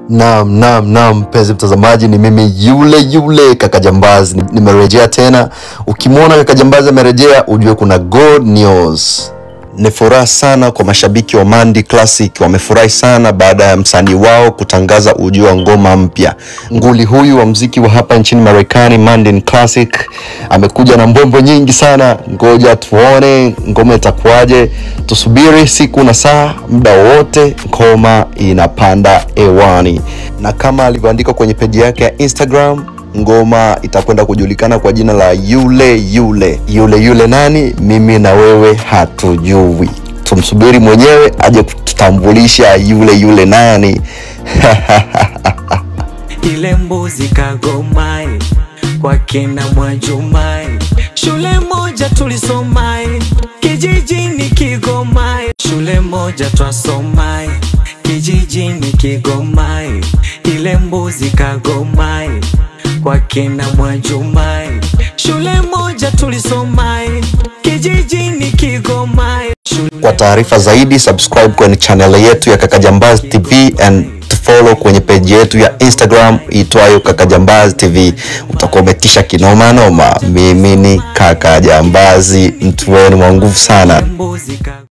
Naam, naam, naam, mpenzi mtazamaji, ni mimi yule yule kaka Jambazi, nimerejea tena. Ukimwona kaka Jambazi amerejea, ujue kuna good news. Ni furaha sana kwa mashabiki wa Mandi Classic, wamefurahi sana baada ya msanii wao kutangaza ujio wa ngoma mpya. Nguli huyu wa mziki wa hapa nchini Marekani, Mandi Classic, amekuja na mbwembwe nyingi sana. Ngoja tuone ngoma itakuwaje, tusubiri siku na saa, muda wowote ngoma inapanda hewani, na kama alivyoandika kwenye peji yake ya Instagram ngoma itakwenda kujulikana kwa jina la yule yule yule yule. Nani? Mimi na wewe hatujui, tumsubiri mwenyewe aje kututambulisha yule yule nani. ile mbuzi kagomai kwa kina Mwajumai, shule moja tulisomai kijijini Kigomai, shule moja twasomai kijijini Kigomai, ile mbuzi kagomai kwa kina Mwajumai, shule moja tulisomai kijijini Kigomai, shule Kwa taarifa zaidi subscribe kwenye channel yetu ya Kaka Jambazi TV and follow kwenye page yetu ya Instagram itwayo Kaka Jambazi TV. Utakuwa umetisha kinoma noma. Mimi ni Kaka Jambazi, mtu wenu wa nguvu sana. mbuzi kagomai